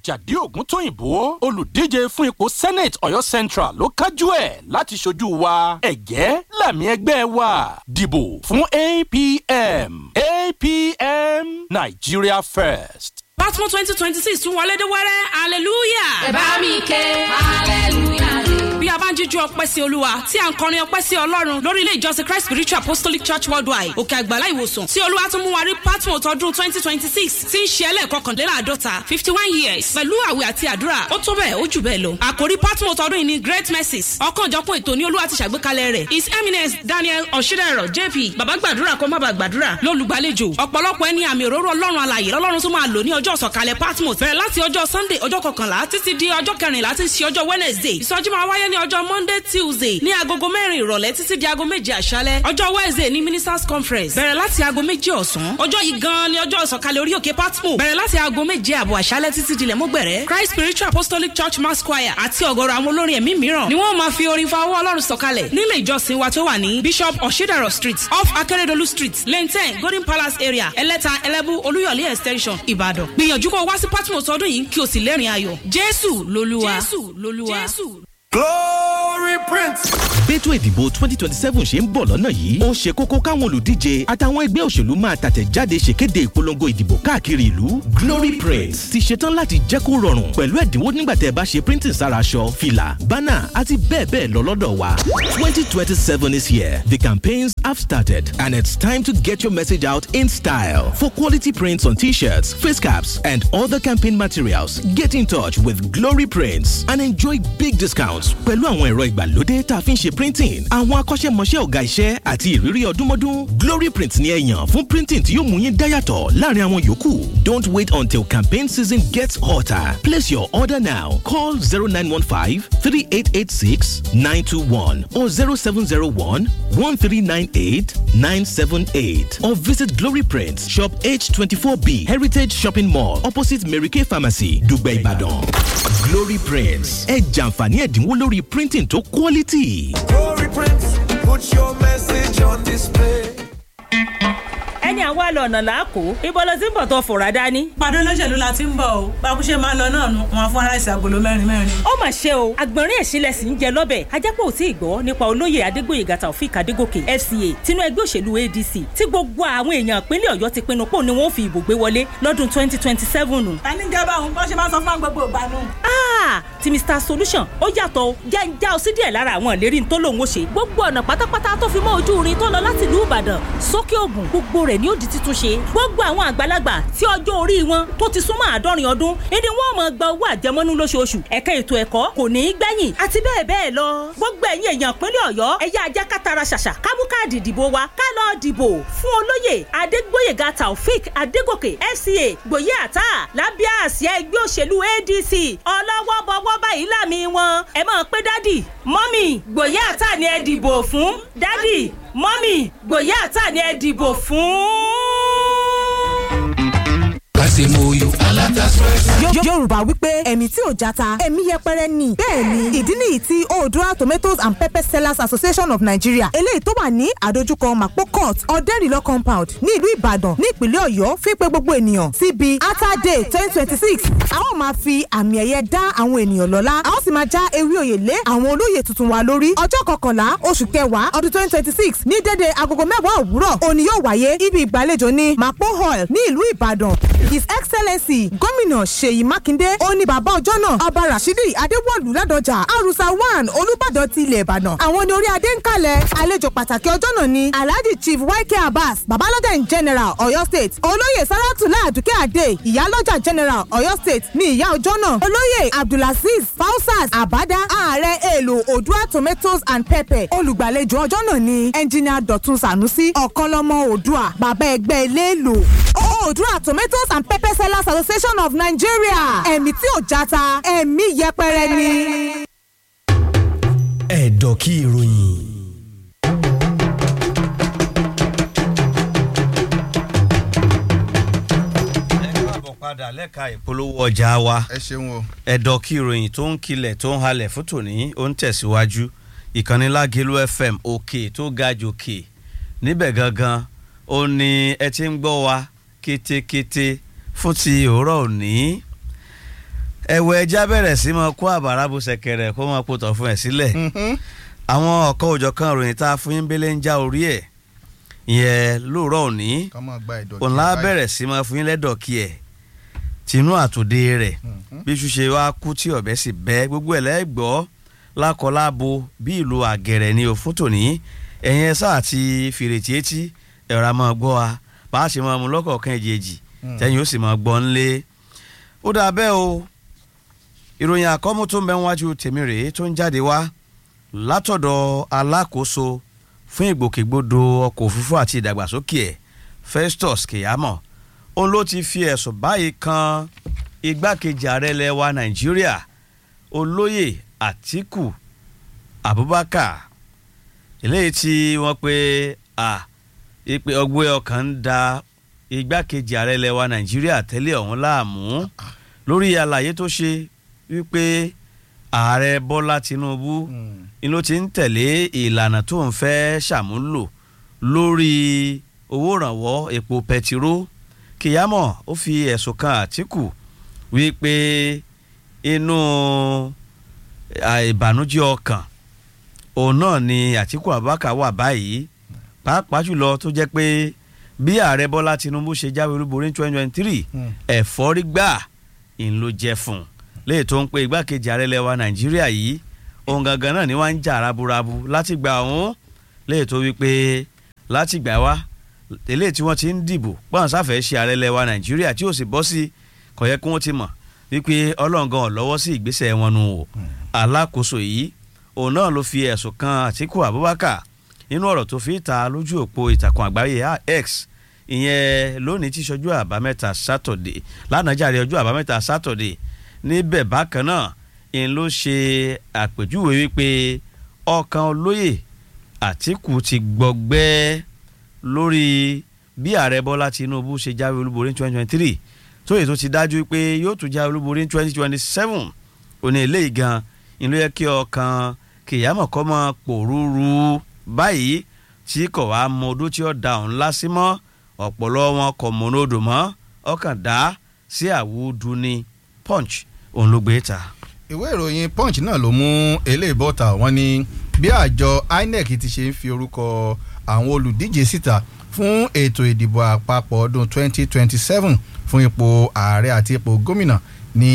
àjàdí ògúntóyìnbó olùdíje fún ipò senate ọ̀yọ́ central ló kájú ẹ̀ láti ṣojú wa ẹ̀gẹ́ làmì ẹgbẹ́ wa dìbò fún apm apm nigeria first. Batman twenty twenty six tún wọlé dé wẹ́rẹ́ hallelujah. ẹ bá mi ké hallelujah. bí a bá ń jíjú ọpẹ́ sí olúwa tí a ń kọrin ọpẹ́ sí ọlọ́run lórí ilé ìjọsìn christ spiritual apostolic church worldwide òkè àgbàlá ìwòsàn tí olúwa tún mú wa rí patmos ọdún twenty twenty six tí ń ṣe ẹlẹ́ẹ̀kọkàndínláàdọ́ta fifty one years pẹ̀lú àwẹ̀ àti àdúrà ó tó bẹ́ẹ̀ ó jù bẹ́ẹ̀ lọ. àkòrí patmos ọdún yìí ni great mercies ọ̀kanòjọ̀kan ètò ní olúwa ti ṣàgbékalẹ̀ rẹ̀ his eminence daniel ọ̀ṣídẹ̀rọ̀ jp bàbá gbàdúrà kó má bàa gbàdúrà lólùgbàlejò ọ̀pọ̀lọpọ̀ ẹni àmì òróró ọlọ́run alàyè lọ́lọ́run tún máa lò ní ọjọ́ ìsọ̀kalẹ̀ patmos bẹ̀rẹ̀ láti ọjọ́ sunday ọjọ́ kọkànlá títí di ọjọ́ kẹrìnlá tí ń ṣe ọjọ́ wednesday ìsọjí máa wáyé ní ọjọ́ monday tuesday ní agogo mẹ́rin ìrọ̀lẹ́ títí di aago méje àṣálẹ́ ọjọ́ wednesday ní ministers conference bẹ̀rẹ̀ láti aago méje ọ̀sán ọjọ́ yìí gan-an ni ọjọ́ ìsọ̀kalẹ̀ orí òkè patmo bẹ̀rẹ̀ láti aago méje àbọ̀ àṣálẹ́ títí dilẹ̀ mọ́gbẹ̀rẹ̀ christ spiritual apostolic church mass choir àti ọ̀gọ̀rọ̀ àwọn olórin ẹ̀mí mìíràn ni wọ́n máa fi orin fa ọwọ́ ọlọ́run sọ̀kalẹ̀ nílé ìjọsìn wa tó wà ní bishop oshidaro street off akeredolu street lane ten golden palace area ẹlẹ́ta ẹlẹ́bú olúyọ̀lé extension ìbàdàn gbìyànjú kó o wá sí patmo sọdún yìí kí o sì lẹ́rìn ayọ̀ jésù lolúwa jésù lolúwa jésù glory prince. bẹ́tò ìdìbò twenty twenty seven ṣe ń bọ̀ lọ́nà yìí ó ṣe kókó káwọn olùdíje àtàwọn ẹgbẹ́ òṣèlú máa tàtẹ̀jáde ṣèkéde ìpolongo ìdìbò káàkiri ìlú glory print ti ṣetán láti jẹ́ kó rọrùn pẹ̀lú ẹ̀dínwó nígbà tẹ́ ẹ bá ṣe printing sára aṣọ fìlà bánà àti bẹ́ẹ̀ bẹ́ẹ̀ lọ lọ́dọ̀ wa twenty twenty seven is here the campaigns have started and it's time to get your message out in style for quality prints on t-shirts face caps and other campaign materials get in touch with glory prints and enjoy big discounts pẹ̀lú àwọn ẹ̀rọ ìgbàlódé tá a fi ń ṣe printing àwọn akọ́ṣẹ́mọṣẹ́ ọ̀gá iṣẹ́ àti ìrírí ọdúnmọ́dún glory print ni ẹ yàn fún printing tí yóò mú yín dáyàtọ̀ láàrin àwọn yòókù don't wait until campaign season gets hotter place your order now call zero nine one five three eight eight six nine two one or zero seven zero one one three nine eight nine seven eight or visit glory print shop h twenty four b heritage shopping mall opposite mary kay pharmacy dùgbẹ́ ìbàdàn glory print ẹ jàǹfààní ẹ̀dínwó lórí printing tó quality. glory prince put your message on display. ẹni àwa lọ ọ̀nà làákò ibo ló ti ń bọ̀ tó fòrà dání. pàdé olóṣèlú la ti ń bọ̀ o bákúṣe máa ń lọ náà nu wọn fún aláìsí agolo mẹ́rin mẹ́rin. ó mà ṣe o àgbọ̀nrín ẹ̀sìnlẹ̀ sì ń jẹ lọ́bẹ̀ ajápọ̀ ò tí ì gbọ́ nípa olóyè adégbòye taofik adégòkè fca tinú ẹgbẹ́ òṣèlú adc tí gbogbo àwọn èèyàn ìpínlẹ̀ ọ̀yọ́ ti pinnu pò ní wọ́n fi ìbò gbé wọlé lọ́dún twenty twenty seven. ta ní jẹ́ báwọn bọ́ ṣe máa sọ fún gbogbo ìgbà nù. ti mr solution ó yàtọ̀ o jẹ́ ń já ọ sí díẹ̀ lára àwọn ìlérí tó lòun ó ṣe gbogbo ọ̀nà pátápátá tó fi mọ́ ojú irin tó lọ láti ìlú ìbàdàn sókè ògùn gbogbo rẹ̀ ni ó di títún ṣe gbogbo àwọn àgbàlagbà tí ọjọ́ orí wọn tó ti súnmọ́ àádọ́rin ọdún ìdí wọn mọ̀ gba owó àjẹmọ́nú lóṣooṣù ẹ̀ka ètò ẹ̀kọ́ kò ní í gbẹ̀yìn àti bẹ́ẹ̀ bẹ́ẹ̀ lọ gbogbo ẹ̀yin èèyàn pínlẹ̀ ọ̀yọ́ ẹ̀yà ajá kátara ṣàṣà kámú káàdì ìdìbò wa ká lọ dìbò fún olóyè adégbóyèga taofik adégòkè fca gbòye àtà lábẹ́ àsíá ẹgbẹ́ òṣèlú adc ọlọ́wọ́ bọ́wọ́ báyìí láàmì wọn ẹ máa pé dádì mọ́mì gbòye àtà ni ẹ dìbò fún dádì mọ́mì gbòye àtà ni ẹ dìbò fún kásìmóyò aláta express. yorùbá wípé ẹ̀mí tí ò jata ẹ̀mí yẹpẹrẹ ni bẹ́ẹ̀ ni ìdí nìyí tí oodua tomatoes and pepper sellers association of nigeria eléyìí tó wà ní àdójúkọ mapo court ọ̀dẹ́rìlọ́ compound ní ìlú ìbàdàn ní ìpínlẹ̀ ọ̀yọ́ fi pé gbogbo ènìyàn síbi ata day twenty twenty six a ó máa fi àmì ẹ̀yẹ dá àwọn ènìyàn lọ́lá a ó sì máa já ewé oyè lé àwọn olóyè tuntun wa lórí ọjọ́ kọkànlá oṣù kẹwàá ọdún twenty twenty six ní dédé agogo mẹ́wàá òwúrọ̀ òní yóò wáyé ibi ìgbàlejò ní mapo hall ní ìlú ìbàdàn his excellency gómìnà ṣèyí mákindé ó ní bàbá ọjọ́ náà ọba rashidi adéwọ̀lú ládọjà arusa one olùbàdàn ti ilẹ̀ ìbàdàn àwọn ní orí adé ń kalẹ̀ àlejò pàtàkì ọjọ́ náà ni alhaji chief yk abbas babalọ́jà general ọ̀yọ́ state olóyè saratula aduke ade ìyálọ́jà general ọ̀yọ́ state ní ìyá ọjọ́ náà olóyè abdulaziz fausas abada ààrẹ èlò odua tomatoes and pepper olùgbàlejò ọjọ́ náà ni engineer dọ̀tun sanusi ọ̀kanlọ́mọ odua bàbá ẹgbẹ́ eléèlò odua tomatoes and pepper sellers association of nigeria ẹ̀mí tí ò jata ẹ̀mí yẹpẹrẹ ni. ẹ̀dọ̀ kí ìròyìn. padà lẹ́ka ìpolówó ọjà wa. ẹ ṣeun o. ẹ̀dọ̀ kí ìròyìn tó ń kilẹ̀ tó ń halẹ̀ fún tòní ó ń tẹ̀síwájú ìkànnì lágẹ̀lú fm òkè tó ga jòkè níbẹ̀ gangan ó ní ẹ ti ń gbọ́ wa kétékété fún ti òwúrọ̀ òní. ẹ̀wọ̀ ẹja bẹ̀rẹ̀ sí máa kó àbàrà bó ṣẹ̀kẹ̀rẹ̀ kó máa kó tọ̀ fún ẹ̀ sílẹ̀ àwọn ọ̀kan òjọ̀kan ròyìn tá a fún yín bẹ́lẹ̀ ń já orí ẹ̀ ìyẹn lóòrọ̀ òní ká máa gba ìdọ̀tí òun lá báyìí. bẹ̀rẹ̀ sí máa fún yín lẹ́dọ̀ kí ẹ̀ tinú àtòdé rẹ̀ bí ṣùṣe wá kú tí ọ̀bẹ sì bẹ́ gbogbo ẹ̀ lẹ́gbọ́ lákọlábo bí ìlú àgẹ̀rẹ̀ ni ò fún tòní ẹ̀yin ẹ̀ sáà ti fèrètí etí ẹ̀rọ àmọ́ gbọ́ wa bá a ṣe máa mú lọ́kọ̀ọ̀kan èjèèjì Mm. tẹ́yìn ó sì máa gbọ́ ńlé ó dà bẹ́ẹ̀ o ìròyìn àkọ́mú tó ń bẹ wájú tèmi rèé tó ń jáde wá látọ̀dọ̀ alákòóso fún ìgbòkègbodò ọkọ̀ òfurufú àti ìdàgbàsókè ẹ̀ Festus Keyamo òun ló ti fi ẹ̀sùn báyìí kan igbákejì ààrẹ ilẹ̀ wa Nàìjíríà olóyè Àtíkù Abubakar eléyìí tí wọ́n pe à ìpè ọgbẹ́ ọkàn ń da igbákejì ààrẹ ilẹ̀ wa Nàìjíríà tẹ́lẹ̀ ọ̀hún láàmú lórí àlàyé tó ṣe wípé ààrẹ Bọ́lá Tinubu ni ló ti ń tẹ̀lé ìlànà tó ń fẹ́ ṣàmúlò lórí owó ìrànwọ́ epo pẹtiró Keyamo ó fi ẹ̀sùn kan Àtíkù wípé inú ìbànújẹ́ ọkàn òun náà ni Àtíkù Abubakar wà báyìí pàápàá jùlọ tó jẹ́ pé bí ààrẹ Bọ́lá Tinubu ṣe jáwé olúborí ní twenty twenty three ẹ̀fọ́rí gbà ń ló jẹ́ fún un léyìí tó ń pe igbákejì ààrẹ lẹwa Nàìjíríà yìí ohun gangan náà ni wọ́n ń jà raburabu láti gbà ọ̀hún léyìí tó wípé láti gbà wá eléyìí tí wọ́n ti ń dìbò pọ́n sáfẹ́ ṣe ààrẹ lẹwa Nàìjíríà tí ò sì bọ́ sí kò yẹ kí wọ́n ti mọ̀ wípé ọlọ́ngàn lọ́wọ́ sí ìgbésẹ̀ wọn nù o alákòóso yìí òun náà ló fi ẹ̀sùn kan Àtíkù Abubakar nínú ọ̀rọ̀ tó fi ta lójú òpó ìtàkùn àgbáyé X ìyẹn lónìí tí ṣojú àbámẹ́ta sátọ̀dé lánàá jàre ọjọ́ àbámẹ́ta sátọ̀dé níbẹ̀ bákan náà ń ló ṣe àpèjúwe wípé ọkàn olóyè Àtíkù ti gbọgbẹ́ lórí bí ààrẹ Bọ́lá Tinubu ṣe jáwé olúborí ní twenty twenty three tó yẹ tó ti dájú pé yóò tún jáwé olúborí ní twenty twenty seven òní eléyìí gan ń ló yẹ kí ọkàn Keyamo kọ́ mọ́ pòrúurú báyìí tí kò wá mọ odó tí ó da òun lásì mọ́ ọ̀pọ̀lọ́ wọn kò mọ odò mọ́ ọkàn dá sí àwùdù ní punch òun ló gbé ta. ìwé ìròyìn punch náà ló mú eléyìí bọ́ta wọ́n ní bí àjọ INEC ti ṣe ń fi orúkọ àwọn olùdíje síta fún ètò ìdìbò àpapọ̀ ọdún 2027 fún ipò ààrẹ àti ipò gómìnà ni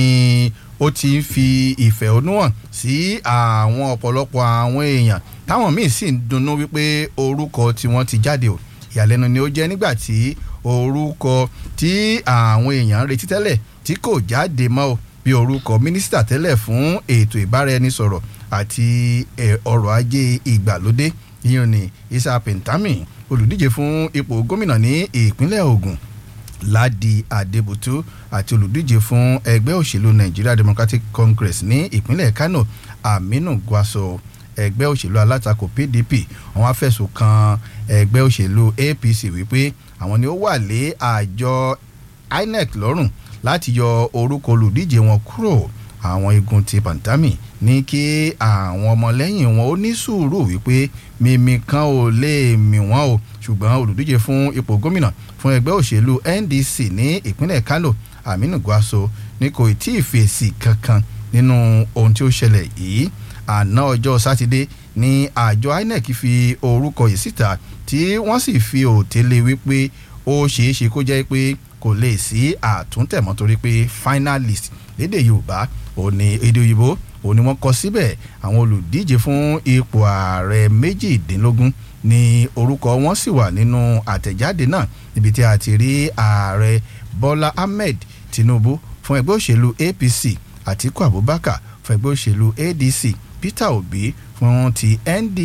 ó ti ń fi ìfẹ̀hónú hàn sí àwọn ọ̀pọ̀lọpọ̀ àwọn èèyàn táwọn míì sì ń dunnú wípé orúkọ tí wọ́n ti jáde o ìyàlẹ́nu ni ó jẹ́ nígbà tí orúkọ tí àwọn èèyàn ń retí tẹ́lẹ̀ tí kò jáde mọ́ o bí orúkọ mínísítà tẹ́lẹ̀ fún ètò ìbáraẹnisọ̀rọ̀ àti ọrọ̀ ajé ìgbàlódé yíyan ní Isa Pintami olùdíje fún ipò gómìnà ní ìpínlẹ̀ Ògùn Ládi Adébútú àti olùdíje fún ẹgbẹ́ òṣèlú Nigeria Democratic Congress ní ìpínlẹ̀ Kano Aminu Gwaso ẹgbẹ́ òṣèlú alátakò PDP wọ́n á fẹ̀sùn kan ẹgbẹ́ òṣèlú APC wípé àwọn ni ó wà lé àjọ INEC lọ́rùn láti yọ orúkọ olùdíje wọn kúrò àwọn igun ti Pantami ní kí àwọn ọmọlẹ́yìn wọn ó ní sùúrù wípé mímí kan ò lè mì wọ́n o ṣùgbọ́n olùdíje fún ipò gómìnà fún ẹgbẹ́ òṣèlú NDC ní ìpínlẹ̀ Kano Aminu Gwaso ní kò tí ì fèsì kankan nínú ohun tí ó ṣẹlẹ̀ yìí àná ọjọ́ sátidé ní àjọ INEC fi orúkọ yìí síta tí wọ́n sì fi òtélé wípé ó ṣeé ṣe kó jẹ́ pé kò lè sí àtúntẹ̀mọ́ torí pé finalist lédè Yorùbá òní èdè òyìnbó òní wọ́n kọ síbẹ̀ àwọn olùdíje fún ipò ààrẹ méjìdínlógún ní orúkọ wọn sì wà nínú àtẹ̀jáde náà níbi tí a ti rí ààrẹ Bọ́lá Ahmed Tinubu fún ẹgbẹ́ òṣèlú APC Àtíkù Abubakar fún ẹgbẹ́ òṣèlú ADC Peter Obi fún ti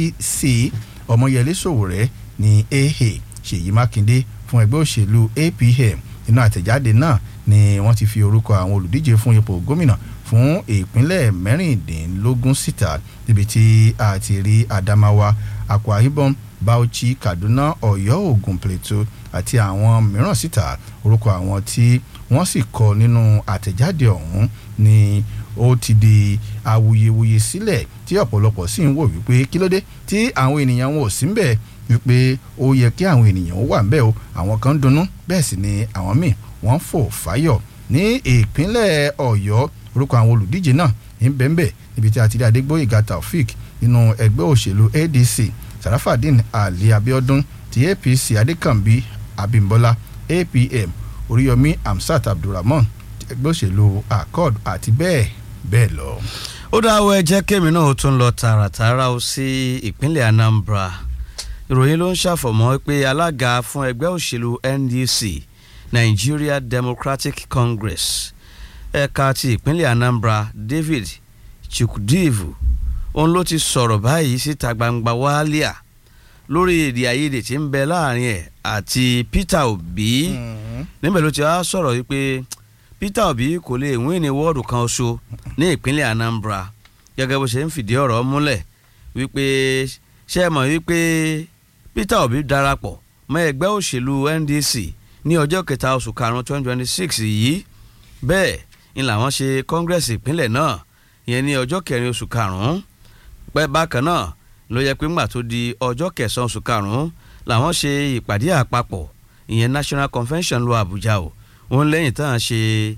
NDC Ọmọyẹlé Sowore ní AA Ṣèyí Mákindé fún ẹgbẹ́ òṣèlú APM nínú àtẹ̀jáde náà ni wọ́n ti fi orúkọ àwọn olùdíje fún ipò gómìnà fún ìpínlẹ̀ mẹ́rìndínlógún síta níbi tí a ti rí Adamawa Akwa Ibom Bauchi Kaduna Ọ̀yọ́ Ògùn Plateau àti àwọn mìíràn síta orúkọ àwọn tí wọ́n sì kọ nínú àtẹ̀jáde ọ̀hún ni ó ti di awuyewuye sílẹ̀ tí ọ̀pọ̀lọpọ̀ sì ń wò wípé kí ló dé tí àwọn ènìyàn wọn ò sí ń bẹ̀ wípé ó yẹ kí àwọn ènìyàn ó wà ń bẹ̀ o àwọn kan ń dunnú bẹ́ẹ̀ sì ni àwọn míì wọ́n fò fáyọ̀ ní ìpínlẹ̀ Ọ̀yọ́ orúkọ àwọn olùdíje náà ń bẹ́ńbẹ́ níbi tí a ti rí adégbóyèga taofik nínú ẹgbẹ́ òṣèlú adc sarafadin ali abiodun ti apc adékànbí abimbola apm oríyọmí hamsat abdulrahman ti ẹgbẹ́ òṣèlú accord àti bẹ́ẹ̀ bẹ́ẹ̀ lọ. ó dáwọ́ ẹ jẹ́ kémi náà ó tún lọ tààràtààrà ó sí ìpínlẹ̀ anambra ìròyìn ló ń ṣàfọ̀mọ́ pé alága fún ẹgbẹ́ òṣèlú ndc nigeria democratic congress ẹ̀ka ti ìpínlẹ̀ anambra david chukwudivu òun ló ti sọ̀rọ̀ báyìí síta gbangba wálíà lórí èdè àìyedè tí ń bẹ láàrin ẹ̀ àti peter obi níbẹ̀ ló ti wá sọ̀rọ̀ wípé peter obi kò lè wín ní wọ́ọ̀dù kan ṣo ní ìpínlẹ̀ anambra gẹ́gẹ́ bó ṣe ń fìdí ọ̀rọ̀ múlẹ̀ wípé ṣé ẹ mọ̀ wípé peter obi darapọ̀ mọ́ ẹgbẹ́ òṣèlú ndc ní ọjọ́ kẹta oṣù karùn-ún twenty twenty six yìí bẹ́ẹ̀ ni làwọn ṣe kọ́ngírẹ́sì ìpínlẹ̀ náà ìyẹn ní ọjọ́ kẹrin oṣù karùn-ún pẹ́ bákan náà ló yẹ pé ńgbà tó di ọjọ́ kẹsàn-án oṣù karùn-ún làwọn ṣe ìpàdé àpapọ̀ ìyẹn national convention lọ àbújá o òun lẹ́yìn tán ṣe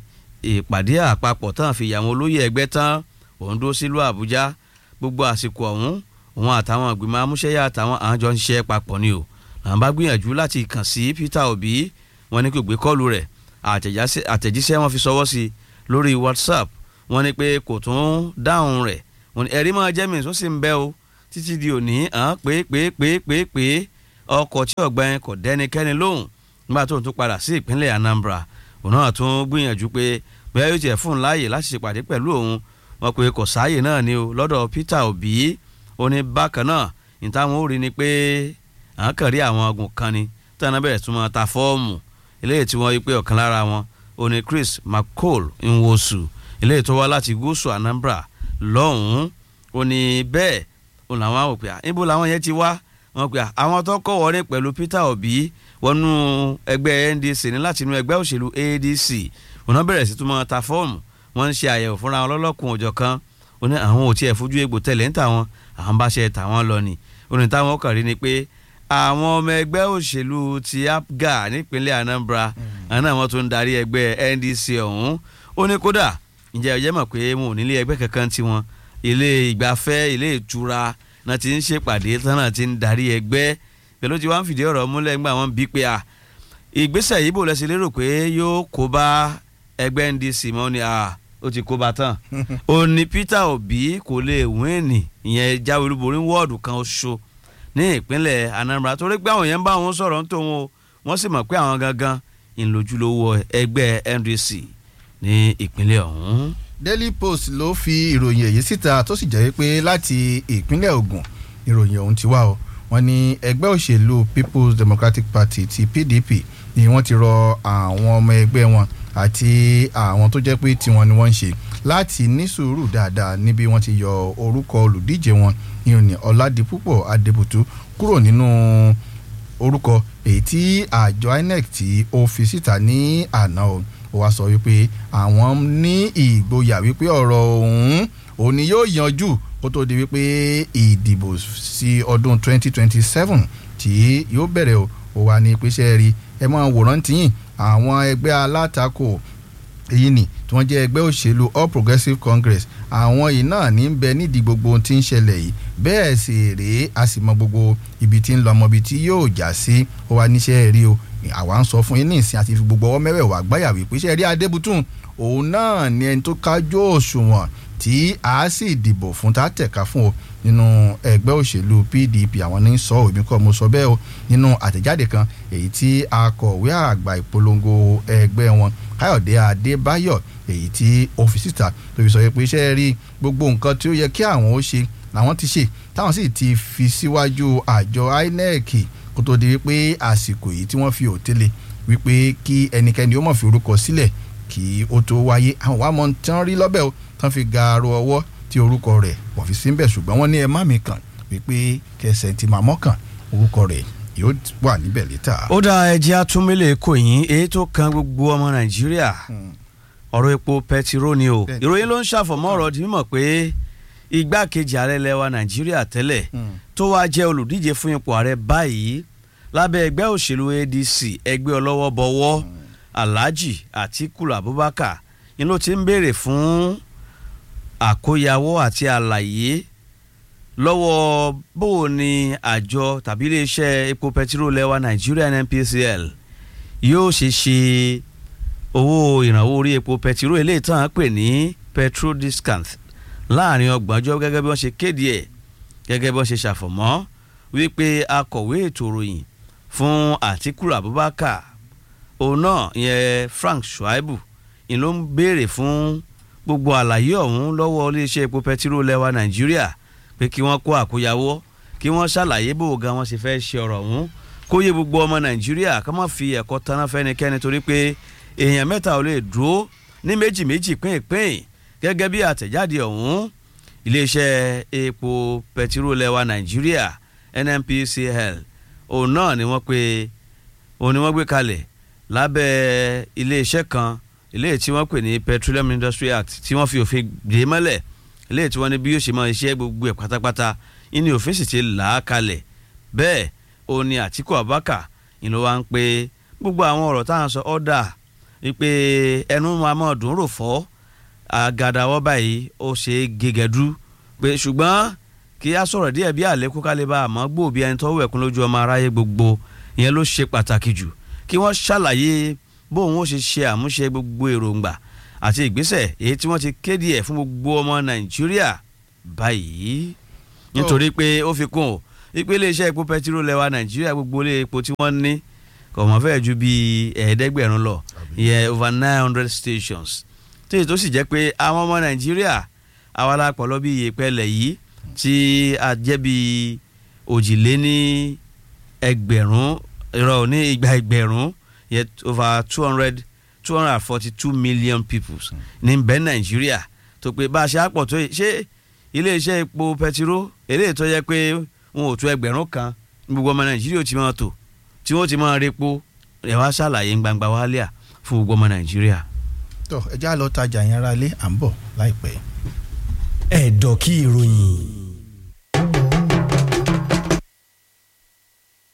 ìpàdé àpapọ̀ tán fi yàwọn olóyè ẹgbẹ́ tán òun dó sílùú àbújá gbogbo àsìkò ọ̀hún òun àtàwọn ìgbìmọ̀ amúṣẹ́yà àtàwọn àjọ ń ṣiṣẹ́ papọ̀ ni o làwọn bá gbìyànjú láti kàn sí peter obi wọn ní kò gbé kọ́ọ̀lù rẹ̀ àtẹ̀jíṣẹ́ wọn fi sọwọ́ sí lórí whatsapp wọn ní pé kò tún dáhùn rẹ̀ wọn ní ẹ̀rí máa jẹ́ mi tó sì ń bẹ́ o títí di òní hàn pé pé pé pé pé ọkọ̀ tí ọ̀gbẹ́ni kò dẹ́nikẹ́ni lóhùn nígbà tó ń tún padà sí ìpínlẹ̀ anambra òun náà tún gbìyànjú pé bóyá yóò tiẹ̀ fún un láàyè láti ṣèpàdé pẹ̀lú òun wọn pé kò sáàyè náà ni o lọ́dọ̀ peter obi ó ní bákan náà ní táwọn ò rí ni pé à ń kàn rí àwọn ọgùn kan ni tọ́nà bẹ̀rẹ̀ tún máa ta fọ́ọ̀mù eléyìí tí wọ́n yí pé ọ̀kan lára wọn ó ní chris mccall nwosu eléyìí tó wá láti gúúsù anambra lọ́hùn-ún ó ní bẹ́ẹ̀ ó làwọn àwọn pé níbo làwọn yẹn ti wá wọn pé àwọn tó kọ́ wọlé pẹ̀lú peter obi wọnú ẹgbẹ́ ndc ní láti inú ẹgbẹ́ òṣèlú adc òun náà bẹ̀rẹ̀ sí tún máa ta fọ́ọ̀mù wọ́n ń ṣe àyẹ̀wò fúnra wọn lọ́lọ́kùn òjọ̀ kan ó ní àwọn ò tiẹ̀ fojú egbò tẹ̀lé ń tà wọn àwọn bá ṣe tà wọ́n lọ ni ó ní táwọn kàn rí ni pé àwọn ọmọ ẹgbẹ́ òṣèlú ti apga nípínlẹ̀ anambra àwọn náà wọ́n tún ń darí ẹgbẹ́ ndc ọ̀hún ó ní kódà ǹjẹ́ ọ̀jẹ́ mọ̀ pé wọn ò nílé ẹgbẹ́ kankan tiwọn ilé ìgbafẹ́ ilé ìtura náà ti ń ṣèpàdé tán náà ti ń darí ẹgbẹ́ pẹ̀lú tí wọ́n ń fìdí ọ̀rọ̀ múlẹ̀ ńgbà wọn bí pé a ìgbésẹ̀ yìí bò lẹ́sẹ̀ lérò pé yóò kó bá ẹgbẹ́ ndc mọ́ ni a ó ti kó bá tán ó ní peter obi kò lè wíìnì ìyẹn jáwé olúborí wọ́ọ̀dù kan ṣo ní ìpínlẹ̀ anambra torí pé àwọn yẹn ń bá wọn sọ̀rọ̀ ń tó wọn o wọ́n sì mọ̀ pé àwọn gangan ìlójúlówó ẹgbẹ́ ndc ní ìpínlẹ̀ ọ̀hún. daily post ló fi ìròyìn èyí síta tó sì jẹ́ pé láti ìpínlẹ̀ ogun ìròyìn ọ̀hún ti wá o wọ́n ní ẹgbẹ́ òṣèlú people's democratic party ti pdp ni wọ́n ti rọ àwọn ọmọ ẹgbẹ́ wọn àti àwọn tó jẹ́ pé tiwọn ni wọ́n ń ṣe láti ní sùúrù dáadáa níbi wọ́n ti yọ orúkọ olùdíje wọn ní òní ọ̀làdìpúpọ̀ adébùtú kúrò nínú orúkọ èyí tí àjọ inec tí ó fi síta ní àná o ó wá sọ wípé àwọn ní ìgboyà wípé ọ̀rọ̀ ọ̀hún òní yóò yanjú kó tó di wípé ìdìbò sí ọdún 2027 tí yóò bẹ̀rẹ̀ o ó wà ní ìpèsè rí ẹ máa wòrán tìyìn àwọn ẹgbẹ́ alátakò èyí ni tí wọ́n jẹ́ ẹgbẹ́ òṣèlú all progressives congress àwọn yìí náà ní bẹ nídìí gbogbo ohun tí ń ṣẹlẹ̀ yìí bẹ́ẹ̀ sì rèé a sì mọ gbogbo ibi tí ń lọ ọmọ ibi tí yóò já sí ó wá níṣẹ́ rí o àwa ń sọ fún yín ní ìsìn àti fi gbogbo ọwọ́ mẹ́wẹ̀ẹ̀wá gbáyà wípé iṣẹ́ rí adébútún òun náà ni ẹni tó kájú òṣùwọ̀n tí a sì dìbò fún tá a tẹ̀ka fún o nínú ẹgbẹ́ òṣèlú pdp àwọn ní sọ òbí kọ́ mo sọ bẹ́ẹ̀ o nínú àtẹ̀jáde kan èyí tí akọ̀wé àgbà ìpolongo ẹgbẹ́ wọn káyọ̀dé adébáyọ̀ èyí tí ọ́fíìsìta tó fi sọ pé iṣẹ́ rí gbogbo nǹkan tí ó yẹ kí àwọn ó ṣe làwọn ti ṣe táwọn sì ti fi síwájú àjọ inec kó tó di wípé àsìkò yìí tí wọ́n fi òtélé wípé kí ẹnikẹ́ni ó mọ̀ fi orúkọ sílẹ̀ kí ó tó wáyé àwọn wàá mọ̀ tán rí lọ́bẹ̀ o tán fi gaaro ọwọ́ tí orúkọ rẹ̀ wọ́n fi síbẹ̀ ṣùgbọ́n wọ́n ní ẹ má mi kàn wípé kẹsẹ̀ ti máa mọ́kàn orúkọ rẹ̀ yóò wà níbẹ̀ létà. ó dá ẹjẹ́ atúmílẹ̀ kò yín èyí tó kan gbogbo ọmọ nàìjíríà ọ̀rọ̀ epo pẹtiró ni o ìròyìn ló ń ṣàfọ̀mọ́ ọ̀rọ̀ di mímọ̀ pé igbákejì ààrẹ lẹwa nàìjíríà tẹ́lẹ̀ tó wáá jẹ́ olùdíje fún ipò ààrẹ báyìí lábẹ́ ẹgbẹ́ òṣèlú adc ẹgbẹ́ ọlọ́wọ́ bọ̀wọ́ alhaji atiku abubakar ni ló ti ń béèrè fún àkóyawọ́ àti àlàyé lọ́wọ́ bó o ní àjọ tàbí iléeṣẹ́ epo pẹtiró lẹ́wà nàìjíríà NNPCL yóò ṣe ṣe owó ìrànwọ́ orí epo pẹtiró eléyìí tán á pè ní petrol discount láàrin ọgbọ̀njọ́ gẹ́gẹ́ bí wọ́n ṣe kéde ẹ̀ gẹ́gẹ́ bí wọ́n ṣe ṣàfọ̀mọ́ wípé akọ̀wé ètò ìròyìn fún Àtíkù Abubakar òun náà ìyẹn Frank Shuaibu ni ló ń béèrè fún gbogbo àlàyé ọ̀hún lọ́wọ́ iléeṣẹ́ epo pẹtiró lẹ́wà nàìjíríà pé kí wọ́n kó àkóyawọ́ kí wọ́n ṣàlàyé bó ga wọn ṣe fẹ́ ṣe ọ̀rọ̀ ọ̀hún kó yé gbogbo ọmọ nàìjíríà ká má fi ẹ̀kọ́ taná fẹ́nikẹ́ni torí pé èèyàn mẹ́ta ò lè dúró ní méjì méjì pínpín gẹ́gẹ́ bí àtẹ̀jáde ọ̀hún iléeṣẹ́ epo pẹtiró lẹ́wà nàìjíríà NNPCL òun náà ni wọ́n pe òun ni wọ́n gbé kalẹ̀ lábẹ́ iléeṣẹ́ kan eléyìí tí wọ́n pè ní Petroleum Industry Act tí wọ́n fi òfin dè mọ́lẹ̀ eléyìí tí wọ́n ní bí yóò ṣe máa ṣe gbogbo ẹ̀ pátápátá ìní òfin sì ti là á kalẹ̀ bẹ́ẹ̀ ó ní Àtíkù Abubakar ìlú wa ń pe gbogbo àwọn ọ̀rọ̀ táwọn sọ ọ́dà wípé ẹnu máa mọ̀ dùn rò fọ́ àgàdàwọ́ báyìí ó ṣe é gègẹ́dú pé ṣùgbọ́n kí á sọ̀rọ̀ díẹ̀ bí àlékún kálíbà àmọ́ gbòòbí ẹni tó wẹ̀kún lójú ọmọ aráyé gbogbo ìyẹn ló ṣe pàtàkì jù kí wọ́n ṣàlàyé bóun ó ṣe ṣe àmúṣe gbogbo èròǹgbà àti ìgbésẹ̀ èyí tí wọ́n ti kéde ẹ̀ fún gbogbo ọmọ nàìjíríà báyìí nítorí pé ó fi kún o wípé iléeṣẹ́ epo pẹtiró lẹ́wà nàìjíríà gbogbo ilé epo tí wọ́n ní kò mọ̀ fẹ́ẹ̀ ju bíi ẹ̀ẹ́dẹ́gbẹ̀rún lọ ìyẹn over nine hundred stations tí èyí tó sì jẹ́ pé àwọn ọmọ nàìjíríà àwa la pọ̀ lọ bí ìyèpẹ̀lẹ̀ yìí tí a jẹ́ bíi òjìléní ẹgbẹ̀rún ìrọ̀ ní igba ẹgbẹ̀rún yet over two hundred two hundred and forty two million people ní bẹ́ẹ̀ nàìjíríà tó pé bá a ṣe àpọ̀ tó yìí ṣé iléeṣẹ́ epo pẹtiró eléyìí tó yẹ pé wọn ò tó ẹgbẹ̀rún kan gbogbo ọmọ nàìjíríà ò ti máa tò tí wọ́n ti máa repo ẹ̀ wá ṣàlàyé gbangba wálíà fún gbogbo ọmọ nàìjíríà. tó ẹ já lọ tajà yẹn ara lé à ń bọ̀ láìpẹ́. ẹ̀dọ̀ kí ìròyìn